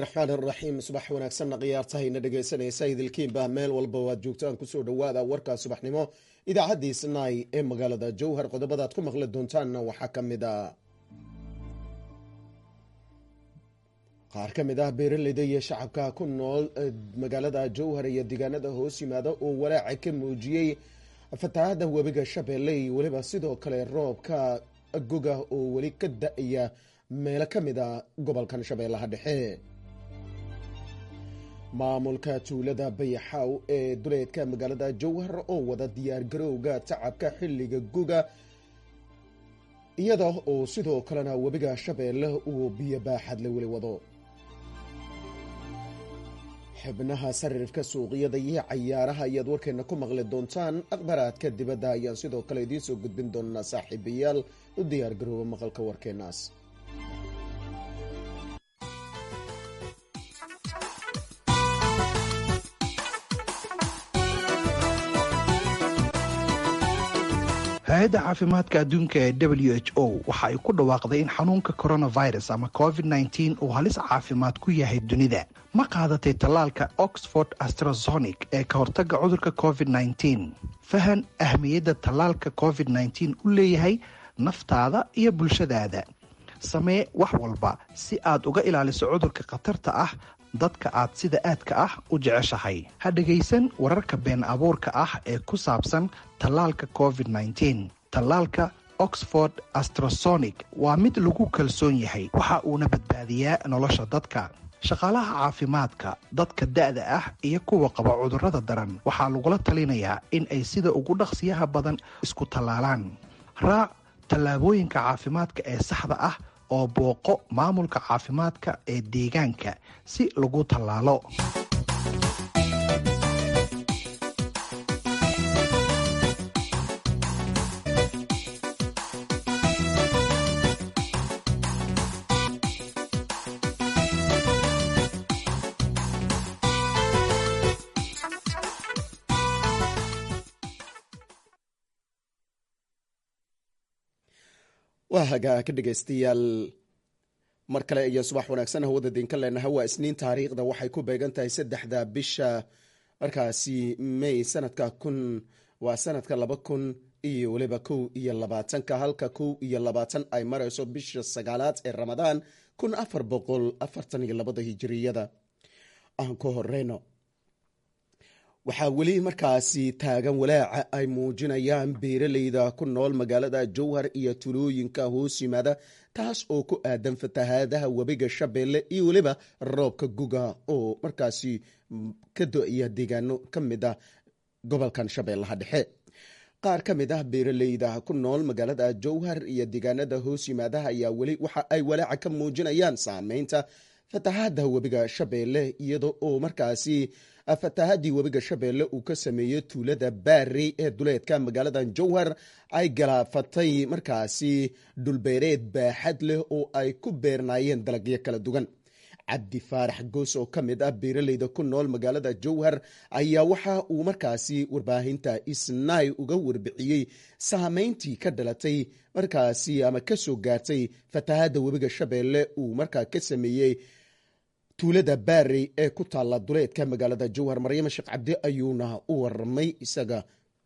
raxmaan raxiim subax wanaagsanna khiyaartahayna dhegaysanaysa idilkiinba meel walba waad joogtaan kusoo dhawaada warka subaxnimo idaacadii snai ee magaalada jowhar qodobadaad ku maqli doontaanna waxaa ka mid a qaar ka mid ah beeraleyda iyo shacabka ku nool magaalada jowhar iyo deegaanada hoos yimaada oo walaaca ka muujiyey fatahaada webiga shabeelle iyo weliba sidoo kale roobka goga oo weli ka da-aya meelo ka mid a gobolkan shabeellaha dhexe maamulka tuulada bayaxaaw ee duleedka magaalada jowhar oo wada diyaargarowga tacabka xilliga guga iyada oo sidoo kalena webiga shabeelle uu biyo baaxadle weli wado xubnaha sarifka suuqyada iyo cayaaraha ayaad warkeena ku maqli doontaan akhbaraadka dibadda ayaan sidoo kale idiin soo gudbin doonaa saaxiibayaal u diyaargarooba maqalka warkeenaas hay-adda caafimaadka adduunka ee w h o waxa ay ku dhawaaqday in xanuunka coronavirus ama covid nteen uu halis caafimaad ku yahay dunida ma qaadatay tallaalka oxford astrazonic ee ka hortagga cudurka covid nteen fahan ahmiyadda tallaalka covid nteen u leeyahay naftaada iyo bulshadaada samee wax walba si aad uga ilaaliso cudurka khatarta ah dadka aad sida aadka ah u jeceshahay ha dhegaysan wararka been abuurka ah ee ku saabsan tallaalka covid nteen tallaalka oxford astrasonic waa mid lagu kalsoon yahay waxa uuna badbaadiyaa nolosha dadka shaqaalaha caafimaadka dadka da-da ah iyo kuwa qaba cudurrada daran waxaa lagula talinayaa in ay sida ugu dhaqsiyaha badan isku tallaalaan raac tallaabooyinka caafimaadka ee saxda ah oo booqo maamulka caafimaadka ee deegaanka si lagu tallaalo waa hagaa ka dhegaystayaal mar kale iyo subax wanaagsan hawada diinka leenaha waa isniin taariikhda waxay ku beegan tahay saddexda bisha markaasi may sanadka kun waa sanadka laba kun iyo weliba kow iyo labaatanka halka kow iyo labaatan ay marayso bisha sagaalaad ee ramadaan kun afar boqol afartan iyo labada hijiriyada aan ku horeyno waxaa weli markaasi taagan walaaca ay muujinayaan beeraleyda ku nool magaalada jowhar iyo tulooyinka hoos yimaada taas oo ku aadan fatahaadaha webiga shabeelle iyo weliba roobka guga oo markaasi ka do-iya deegaano ka mid ah gobolkan shabeellaha dhexe qaar ka mid ah beeraleyda ku nool magaalada jowhar iyo deegaanada hoos yimaadaha ayaa weli waxa ay walaaca ka muujinayaan saameynta fatahaada webiga shabeelle iyada oo markaasi fatahaadii webiga shabeelle uu ka sameeyey tuulada baarey ee duleedka magaalada jowhar ay galaafatay markaasi dhulbeereed baaxad leh oo ay ku beernaayeen dalagyo kala duwan cabdi faarax goos oo ka mid ah beeraleyda ku nool magaalada jowhar ayaa waxa uu markaasi warbaahinta isnaay uga warbixiyey saameyntii ka dhalatay markaasi ama kasoo gaartay fatahaada webiga shabeelle uu markaa ka sameeyey tuulada baarey ee ku taalla duleedka magaalada jowhar maryama sheekh cabdi ayuuna u waramay isaga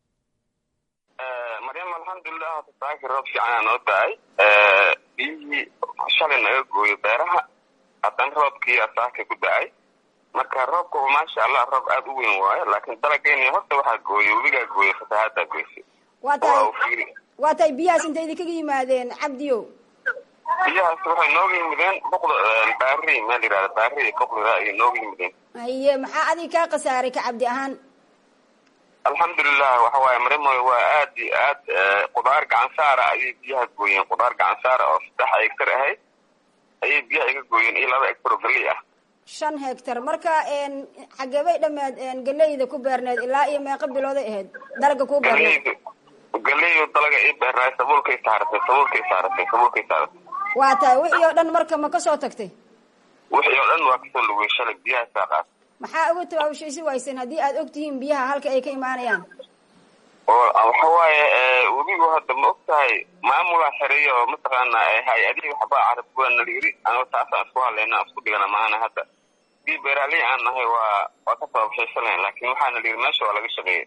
maryam alxamdulilah saaki roob fiicanaa noo da-ay biyihii shalay naga gooyo beeraha haddana roobkii saaka ku da-ay marka roobka maasha allah roob aada u weyn waayo laakiin dalageyni horta waxaa gooyo webigaa gooyo fatahaadaa goysay waa tahay biyahaas intay idinkaga yimaadeen cabdiyo biyahaas waxay nooga yimideen boqda baari meel yihahda baari boqlira ayay nooga yimideen haye maxaa adiga kaa khasaaray ka cabdi ahaan alxamdulilah waxa waaye marimoy waa aad iyo aad qudaar gacan saara ayay biyaha gooyeen qudaar gacan saara oo saddex hegtar ahayd ayay biyaha iga gooyeen iyo laba hegtar oo galey ah shan hegtar marka xageebay dhameed galeyda ku beerneed ilaa iyo meeqa bilooday ahayd dalaga ku beerneed galeydu dalaga ii beernaay sabuulkay saaratay sabuulkay saaratay sabuulkay saaratay waa tahay wixii oo dhan marka ma kasoo tagtay wixii oo dhan waa kasoo lugay shalay biyaha saaqaas maxaa uga tabaabashaysi wayseen haddii aad og tihiin biyaha halka ay ka imaanayaan oo waxa waaye webigu hadda ma og tahay maamulaa xereeya oo mataqaana hay-adihi waxbaa carabkuwa nala yiri anoo taasaan isku hadlayna aan isku dhigana maana hadda dii beeraaley aan nahay waa waa ka sababshaysanay laakiin waxaana la yidhi meesha waa laga shaqeeyey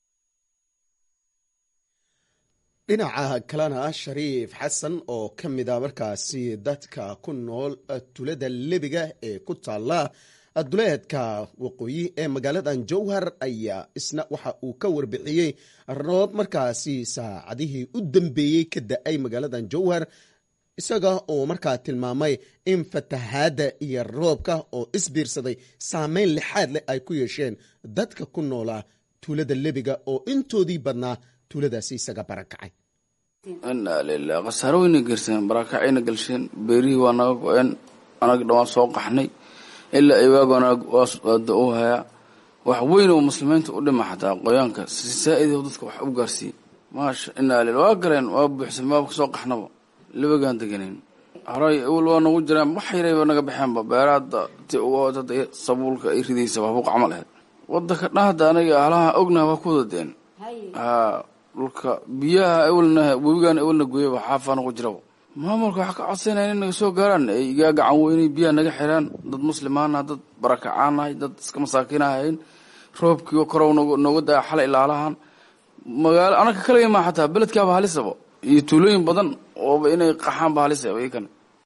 dhinaca kalena shariif xasan oo ka mid a markaasi dadka ku nool tulada lebiga ee ku taala duleedka waqooyi ee magaaladan jowhar ayaa isna waxa uu ka warbixiyey roob markaasi saacadihii u dambeeyey ka da-ay magaaladan jowhar isaga oo markaa tilmaamay in fatahaadda iyo roobka oo isbiirsaday saameyn lixaad leh ay ku yeesheen dadka ku noolaa tuulada lebiga oo intoodii badnaa tuuladaasi isaga barakacay inaa lilah khasaaro weyna gerseen barakacayna galsheen beerihii waa naga go-een anaga dhawaan soo qaxnay ilaa iwaago anaga waada u hayaa wax weyn oo muslimiinta u dhima xataa qoyaanka si saa-id dadka wax u gaarsiiye maasha inaa lila waa galeen waa buuxsan waaba kasoo qaxnaba libagaan deganayn horay awel waa nagu jiraan wax yarayba naga baxeenba beeraada ti sabuulka ay ridaysa habuuq camal aheyd wadanka dhahda anaga halaha ognaha waa ku wadadeen haa dhulka biyaha awelna webigaan awelna gooyaba xaafaana ku jiraba maamulka waxaa ka codsanaya in naga soo gaaraan ay igaa gacan weynay biyaha naga xiraan dad muslimaanaha dad barakacaanahay dad iska masaakiinahayn roobkii korow nooga daa xalay ilaalahan magaalo anaka kaliya maa xataa beledkaaba halisaba iyo tuulooyin badan ooba inay qaxaanba halisaba iyakan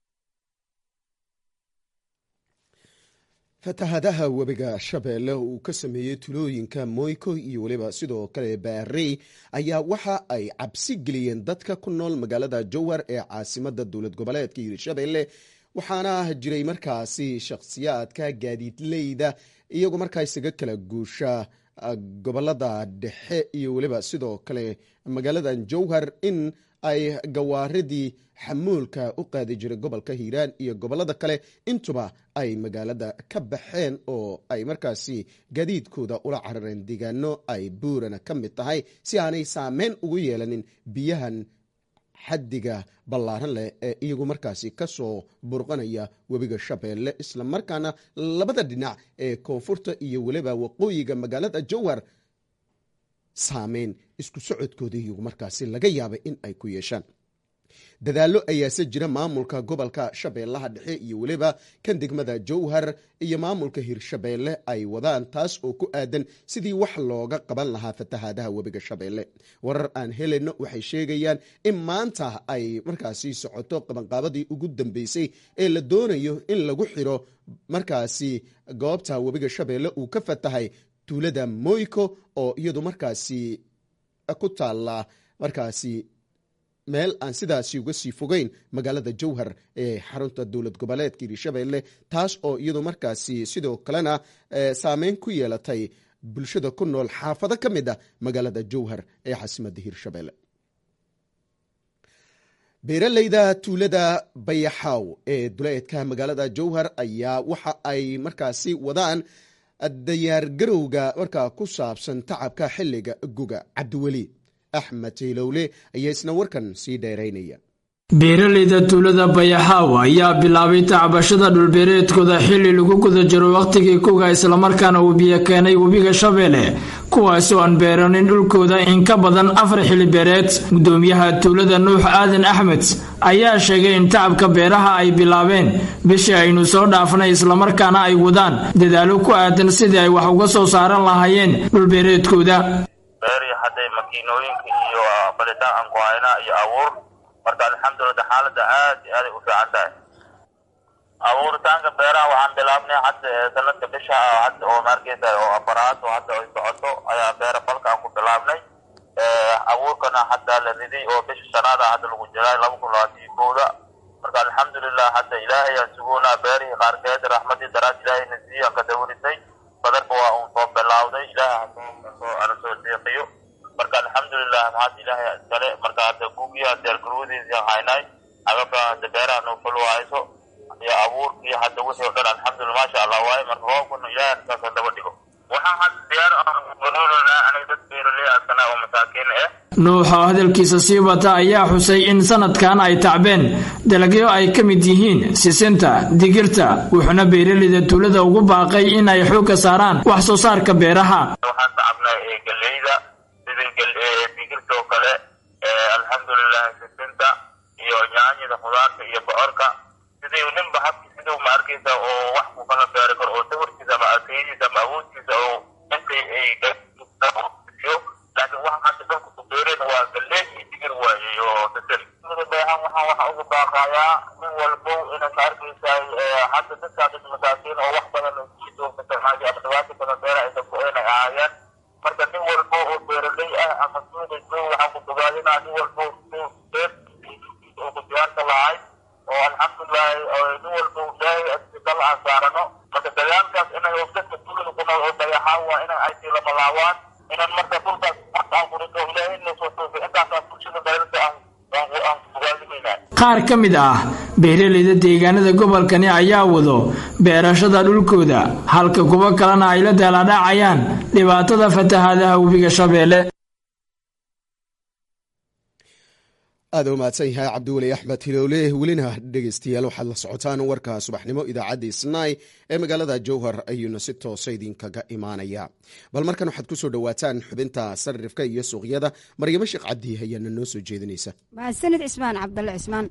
fatahadaha webiga shabeelle uu ka sameeyey tulooyinka moyko iyo weliba sidoo kale baarey ayaa waxa ay cabsi geliyeen dadka ku nool magaalada jowhar ee caasimada dowlad goboleedka hirshabeelle waxaana jiray markaasi shakhsiyaadka gaadiidleyda iyagoo markaa isaga kala guusha gobolada dhexe iyo weliba sidoo kale magaaladan jowhar in ay gawaaridii xamuulka u qaadi jiray gobolka hiiraan iyo gobolada kale intuba ay magaalada ka baxeen oo ay markaasi gaadiidkooda ula carareen deegaano ay buurana ka mid tahay si aanay saameyn ugu yeelanin biyahan xaddiga ballaaran leh ee iyagu markaasi kasoo burqanaya webiga shabeelle isla markaana labada dhinac ee koonfurta iyo weliba waqooyiga magaalada jowhar saameyn isku socodkooda iyagu markaasi laga yaabay in ay ku yeeshaan dadaallo ayaase jira maamulka gobolka shabeellaha dhexe iyo weliba kan degmada jowhar iyo maamulka hirshabeelle ay wadaan taas oo ku aadan sidii wax looga qaban lahaa fatahaadaha webiga shabeelle warar aan helayno waxay sheegayaan in maanta ay markaasi socoto qabanqaabadii ugu dambeysay ee la doonayo in lagu xiro markaasi goobta webiga shabeelle uu ka fatahay tuulada moyko oo iyadu markaasi ku taalla markaasi meel aan sidaasi uga sii fogeyn magaalada jowhar ee xarunta dowlad goboleedka hirshabeelle taas oo iyadu markaasi sidoo kalena saameyn ku yeelatay bulshada ku nool xaafado ka mid a magaalada jowhar ee caasimadda hirshabeelle beeraleyda tuulada bayaxaaw ee duleedka magaalada jowhar ayaa waxa ay markaasi wadaan dayaargarowga markaa ku saabsan tacabka xilliga guga cabdiweli axmed taylowle ayaa isna warkan sii dheeraynaya beeraleyda tuulada bayaxaaw ayaa bilaabay tacbashada dhulbeereedkooda xilli lagu guda jiro wakhtigii kuga islamarkaana uu biyo keenay webiga shabeelle kuwaasi oo aan beeranin dhulkooda in ka badan afar xili beereed gudoomiyaha tuulada nuux aadan axmed ayaa sheegay in tacabka beeraha ay bilaabeen bishii aynu soo dhaafnay islamarkaana ay wadaan dadaalo ku aadan sidii ay wax uga soo saaran lahaayeen dhulbeereedkooda marka alxamdulillah xaalada aad iyo aaday u fiican tahay abuuritaanka beeraha waxaan bilaabnay hadda sanadka bisha hadda oo maarkeysa oo afaraad oo hadda ay socoto ayaa beera falka aan ku bilaabnay abuurkana hadda la riday oo bisha shanaada hadda lagu jiray laba kun labaatan iyo kowda marka alxamdulillah hadda ilaahay aan sugoonaa beerihii qaarkeed raxmadii daraad ilaahayna siiyaan ka dawarisay badarka waa uun soo bilawday ilaahay hasoo ana soo deeqiyo marka alxamdulilah maxaad ilaahay iskale marka hadda gugiya deergaruudiisa haynay agabka hadda beeraha noo fulwahayso iyo abuurkii hadda wixii o dhan alxamdulillah maasha allah waaye marka roobkuna ilaahay saasoo daba dhigo waxaan hadda diyaar nololna aniga dad beeraley askana oo masaakiin ah nuuxa oo hadalkiisa sii wata ayaa xusay in sanadkan ay tacbeen dalagyo ay ka mid yihiin sisinta digirta wuxuuna beeraleyda tuulada ugu baaqay in ay xoogga saaraan wax soo saarka beeraha waxaan tacabnay galeyda digirta oo kale alxamdulilah sisinta iyo nyaanyada khudaarta iyo bocorka sidii ninba habki siduu ma arkaysa oo wax ku kala beeri karo oo sawirkiisa ama arkayadiisa ama awoodkiisa oo intay ay iyo laakiin waxa hadda dadku ku beereen waa galleey iyo digir waaye iyo sasel beehan waxaan waxa ugu baaqayaa nin walbo inay ka arkaysaa hadda dadkaa dad masaakiin oo wax badan jidoomaaji ama dhibaata badan beera aysa ku-een ay ahaayeen marka nin walbo oo beeraley ah ama suuqa joog waxaan ku bogaadinaa nin walbo beer oo ku diyaarka lahay oo alxamdulilahi nin walbo ilaahay dal aan saarano marka dagaalkaas inay dadka tuulada ku nool oo dayaxaan waa inay ayti lama laawaan inaan marka dhulkaas aan kurito ilaahay inoo soo toofay intaasaa bulshada dagaalka aan aan bogaadimaynaa qaar ka mid ah beeraleyda deegaanada gobolkani ayaa wado beerashada dhulkooda halka kuwo kalena ay la daaladhacayaan dhibaatada fatahaadaha webiga shabeelle aada u mahadsan yahay cabdiweli axmed hilowle welina dhegeystayaal waxaad la socotaan warka subaxnimo idaacadda isnay ee magaalada jowhar ayuuna si toosa idinkaga imaanaya bal markan waxaad kusoo dhowaataan xubinta sarifka iyo suuqyada maryamo sheekh cabdi ayaana noo soo jeedinaysa mahadsanid cismaan cabdalle cismaan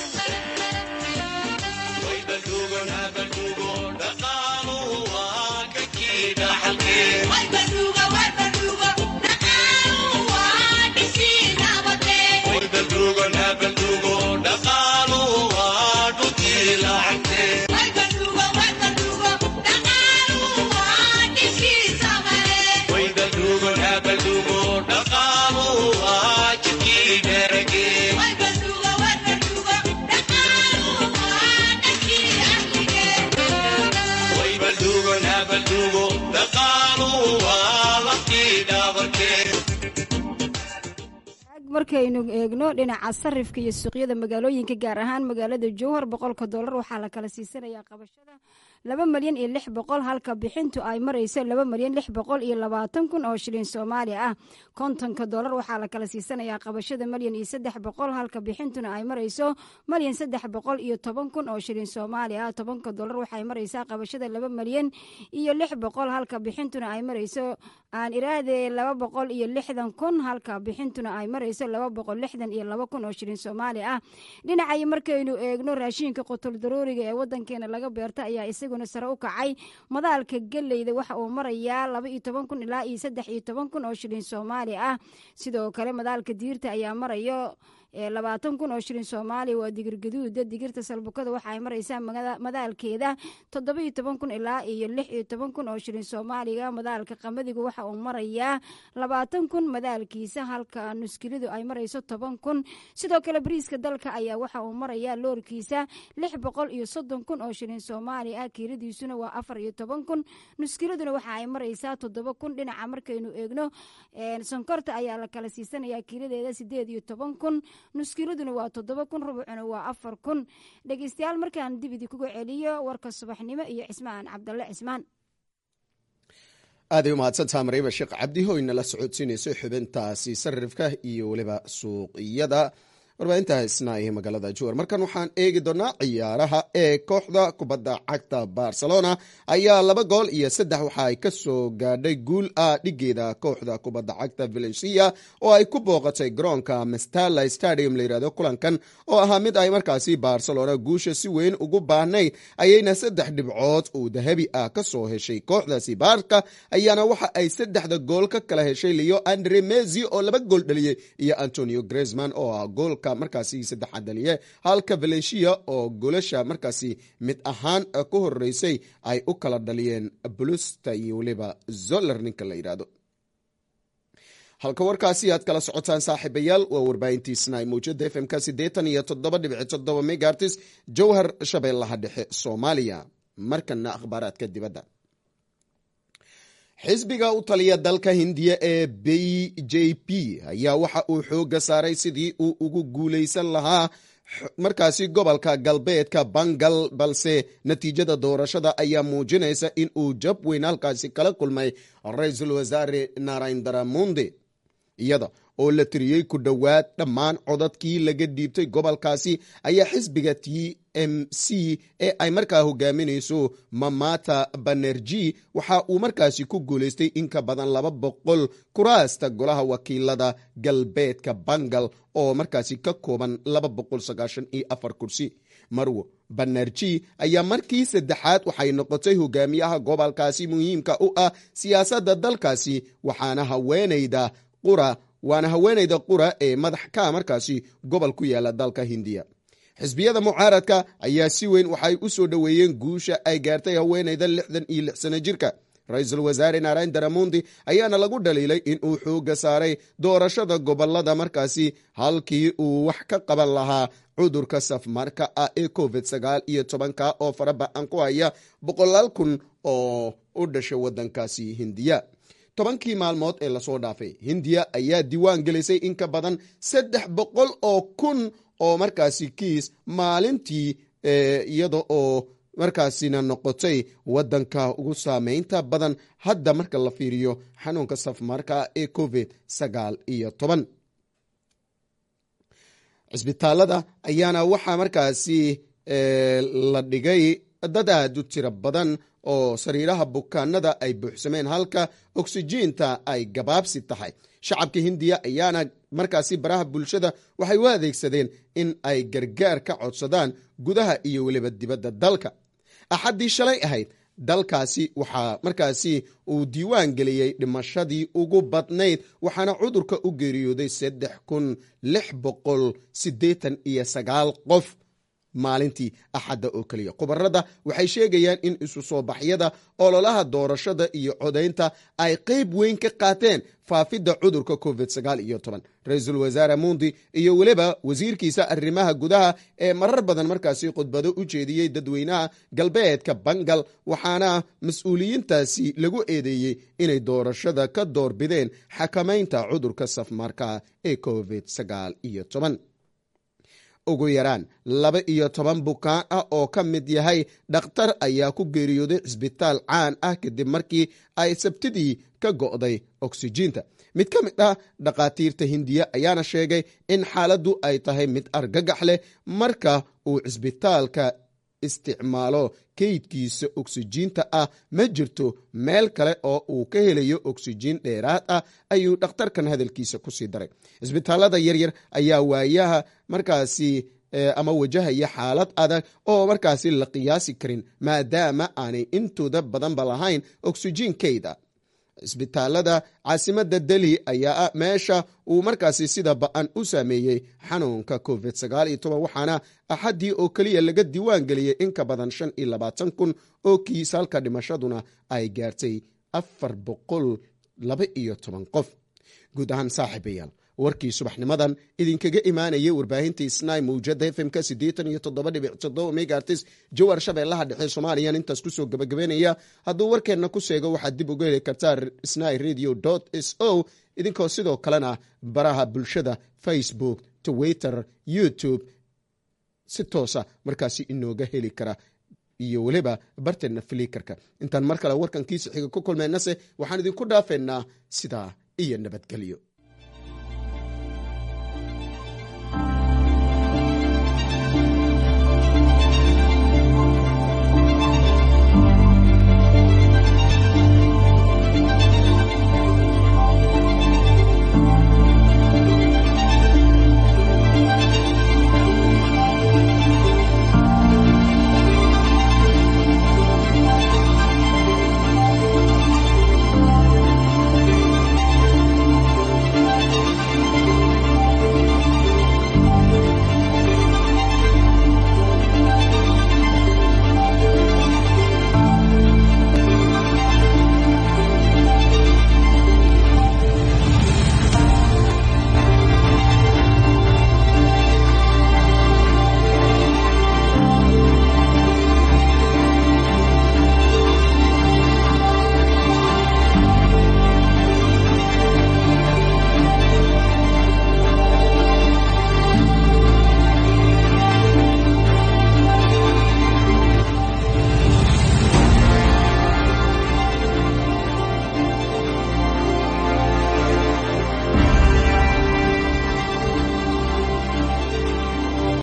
markaynu eegno dhinaca sarifka iyo suuqyada magaalooyinka gaar ahaan magaalada jowhar boqolka doolar waxaa la kala siisanayaa qabashada laba malyan iyo lix boqol halka bixintu ay marayso laba malyan lix boqol iyo labaatan kun oo shilin soomaali ah kontonka doolar waxaa la kala siisanayaa qabashada malyan iyo saddex boqol halka bixintuna ay marayso malyan saddex boqol iyo toban kun oo shilin soomaali ah tobanka doolar waxay maraysaa qabashada laba malyan iyo lix boqol halka bixintuna ay marayso aan iraade laba boqol iyo lixdan kun halka bixintuna ay marayso laba boqol lixdan iyo laba kun oo shilin soomaali ah dhinacay markaynu eegno raashiinka qutol darooriga ee wadankeena laga beerta ayaa isaguna sare u kacay madaalka geleyda waxa uu marayaa laba iyo toban kun ilaa iyo saddex iyo toban kun oo shilin soomaali ah sidoo kale madaalka diirta ayaa marayo labaatan kun oo shilin soomaaliya waa digir gaduuda digirta salbukada waxa ay maraysaa madaalkeeda toddoba iyo toban kun ilaa iyo lix iyo toban kun oo shilin soomaaliga madaalka qamadigu waxa uu marayaa labaatan kun madaalkiisa halka nuskilidu ay marayso toban kun sidoo kale bariiska dalka ayaa waxa uu marayaa loorkiisa lix boqol iyo soddon kun oo shilin soomaali ah kiiladiisuna waa afar iyo toban kun nuskiliduna waxa ay maraysaa toddoba kun dhinaca markaynu eegno sonkorta ayaa la kala siisanayaa kiiladeeda sideed iyo toban kun nuskiladuna waa toddoba kun rubucuna waa afar kun dhegeystayaal markaan dib idinkuga celiyo warka subaxnimo iyo cismaan cabdalle cismaan aaday umahadsantaha maryaba sheekh cabdi ho inala socodsiinayso xubintaasi sarifka iyo weliba suuqiyada warbaahinta isna ee magaalada juwer markan waxaan eegi doonaa ciyaaraha ee kooxda kubadda cagta barcelona ayaa laba gool iyo saddex waxa ay ka soo gaadhay guul ah dhigeeda kooxda kubadda cagta valencia oo ay ku booqatay garoonka mestala stadium layihahdo kulankan oo ahaa mid ay markaasi barcelona guusha si weyn ugu baahnayd ayayna saddex dhibcood uu dahabi ah ka soo heshay kooxdaasi baarka ayaana waxa ay saddexda gool ka kala heshay leo andre mezi oo laba gool dhaliyey iyo antonio gresman oo ah goolka markaasi saddexaad dhaliye halka valencia oo goolasha markaasi mid ahaan ku horeysay ay u kala dhaliyeen blusta iyo weliba zoller ninka la yidhaahdo halka warkaasi aad kala socotaan saaxiibayaal waa warbaahintiisna mawjada f m-ka siddeetan iyo toddoba dhibici toddoba megartis jowhar shabeellaha dhexe soomaaliya markana akhbaaraadka dibadda xisbiga u taliya dalka hindiya ee b j p ayaa waxa uu xooga saaray sidii uu ugu guuleysan lahaa markaasi gobolka galbeedka bangal balse natiijada doorashada ayaa muujinaysa in uu jab weyn halkaasi kala kulmay ra-iisul wasaare narendra monde iyada oo la tiriyey ku dhowaad dhammaan codadkii laga dhiibtay gobolkaasi ayaa xisbiga t m c ee ay markaa hogaaminayso mamata banerji waxa uu markaasi ku guuleystay in ka badan laba boqol kuraasta golaha wakiilada galbeedka bangal oo markaasi ka kooban laba boqol sagaashan iyo afar kursi marwo banerji ayaa markii saddexaad waxay noqotay hogaamiyaha gobolkaasi muhiimka u ah siyaasadda dalkaasi waxaana haweenayda qura waana haweenayda qura ee madax ka markaasi gobol ku yaala dalka hindiya xisbiyada mucaaradka ayaa si weyn waxay u soo dhoweeyeen guusha ay gaartay haweenayda lixdan iyo lix sano jirka ra-iisul wasaare narendra mondi ayaana lagu dhaliilay in uu xooga saaray doorashada gobolada markaasi halkii uu wax ka qaban lahaa cudurka safmarka ah ee covid sagaal iyo tobanka oo faraba-an ku haya boqolaal kun oo u dhashay wadankaasi hindiya tobankii maalmood ee lasoo dhaafay hindiya ayaa diiwaan gelisay in ka badan saddex boqol oo kun oo markaasi kiis maalintii iyada oo markaasina noqotay wadanka ugu saameynta badan hadda marka la fiiriyo xanuunka safmarka ee covid sagaal iyo toban cisbitaalada ayaana waxaa markaasi la dhigay dad aad u tiro badan oo sariiraha bukaanada ay buuxsameen halka oksijiinta ay gabaabsi tahay shacabka hindiya ayaana markaasi baraha bulshada waxay u adeegsadeen in ay gargaar ka codsadaan gudaha iyo weliba dibadda dalka axaddii shalay ahayd dalkaasi waxaa markaasi uu diiwaan geliyey dhimashadii ugu badnayd waxaana cudurka u geeriyooday saddex kun lix boqol siddeetan iyo sagaal qof maalintii axadda oo keliya khubarada waxay sheegayaan in isu soo baxyada ololaha doorashada iyo codaynta ay qeyb weyn ka qaateen faafidda cudurka covid sagaal iyo toban ra-iisul wasaare mundi iyo weliba wasiirkiisa arrimaha gudaha ee marar badan markaasi khudbado u jeediyey dadweynaha galbeedka bangal waxaana mas-uuliyiintaasi lagu eedeeyey inay doorashada ka doorbideen xakamaynta cudurka safmarka ee covid sagaal iyo toban ugu yaraan laba iyo toban bukaan ah oo ka mid yahay dhakhtar ayaa ku geeriyooday cisbitaal caan ah kadib markii ay sabtidii ka go'day oksijiinta mid ka mid ah dhakhaatiirta hindiya ayaana sheegay in xaaladdu ay tahay mid argagax leh marka uu cisbitaalka isticmaalo keydkiisa oksijiinta ah ma jirto meel kale oo uu ka helayo oksijiin dheeraad ah ayuu dhakhtarkan hadalkiisa kusii daray cisbitaalada yaryar ayaa waayaha markaasi ama wajahaya xaalad adag oo markaasi la qiyaasi karin maadaama aanay intooda badanba lahayn oksijiin keyda cisbitaalada caasimada delhi ayaa ah meesha uu markaasi sida ba-an u saameeyey xanuunka covid sagaal iyo toban waxaana axaddii oo keliya laga diiwaan geliyey in ka badan shan iyo labaatan kun oo kiis halka dhimashaduna ay gaartay afar boqol laba iyo toban qof guud ahaan saaxiibayaal warkii subaxnimadan idinkaga imaanayay warbaahintii snai mawjada fmka siddeetan iyo toddoba dhibic toddoba megaartis jawar shabeellaha dhexe soomaaliyan intaas kusoo gabagabeynaya hadduu warkeenna ku sheego waxaad dib uga heli kartaa snai radio s o idinkoo sidoo kalena baraha bulshada facebook twitter youtube si toosa markaasi inooga heli kara iyo weliba barteenna filikarka intaan mar kale warkankiisa xiga ku kulmeynase waxaan idinku dhaafeynaa sidaa iyo nabadgelyo